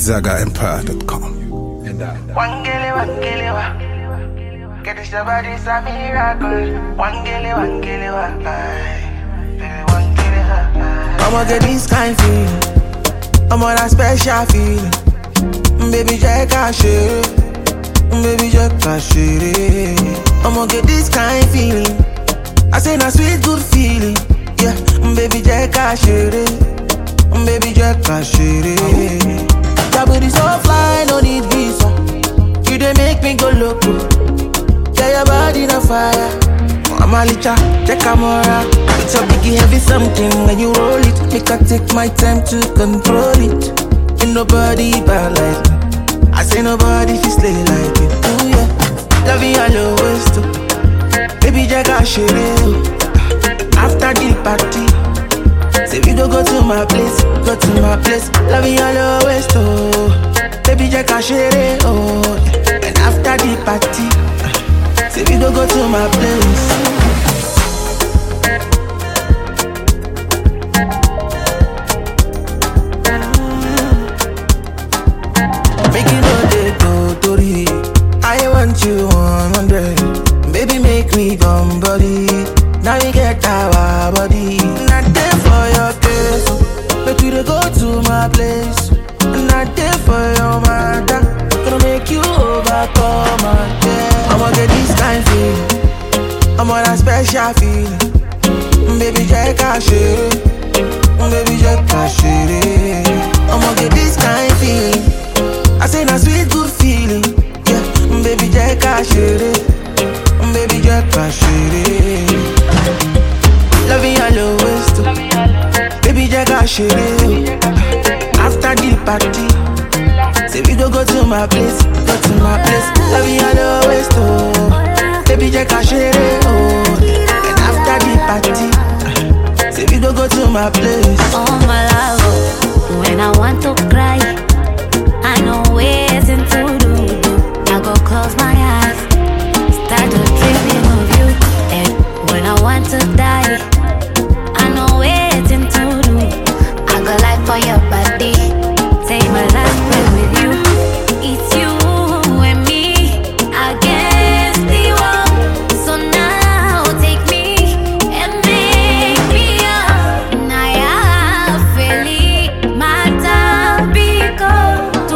ZagaEmpire.com. Wangele, wangele, wa. Get this your body, it's a miracle. Wangele, wangele, wa. Baby, wangele, wa. I'ma get this kind feeling. I'm on a special feeling. Baby, Jack, I share Baby, Jack, I share I'ma get this kind feeling. I say, na sweet, good feeling. Yeah, baby, Jack, I share Baby, Jack, I share Your booty so fly, no need visa. You dey make me go loco. Yeah, your body on fire. Mama licha, check camera. It's a biggie heavy something when you roll it. Make I take my time to control it. Ain't nobody bad like me. I say nobody fi slay like you. Ooh yeah, love you all always too. Baby, Jack, I share After the party. Say we go go to my place, go to my place. Love you all always too. Baby, Jack, I share it, oh. yeah. And after the party, say we go go to my place. Make you know they go Tori. I want you 100. Baby, make me come body. Now we get our body. Not there for your case. But we dey go to my place. Not there for your matter. Gonna make you overcome again. I'ma get this kind feeling. I'm on a special feeling. Baby, check out shit. Baby, check out shit. I'ma get this kind feeling. I say na sweet good feeling. Yeah, baby, check out shit. Baby, check out shit. Love you all always too. Baby, check out shit. After the party, say we go go to my place, go to my place. Love you all always too. Baby, check out shit. Oh, and after the party, say we go go to my place. Oh my love, when I want to cry, I know ways to do. I go close my eyes, start to dreaming of you. And when I want to die, I know ways to do. I go like for your body, take my last breath with you. It's you and me against the world. So now take me and make me up. Naya feli matapiko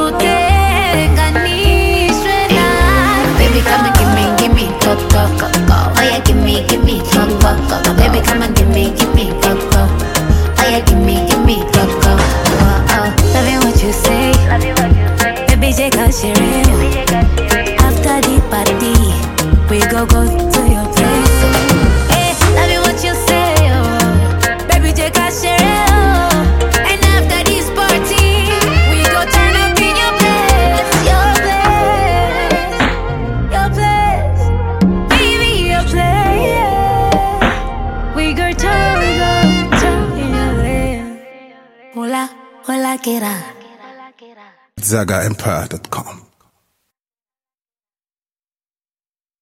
tutenganishwe na Baby come and give me, give me go go go go. Oh yeah, give me, give me go go go go. Baby come and give me, give me go go. Oh yeah, give me, give me go go. Oh oh, loving what you say. Baby J can share it. After the party, we go go to your place. Hey, loving what you say, oh. Baby J can share it, oh. And after this party, we go turn up in your place, your place, your place, baby your place. We go turn, we go turn in your place. Hola, hola, que era. ZagaEmpire.com.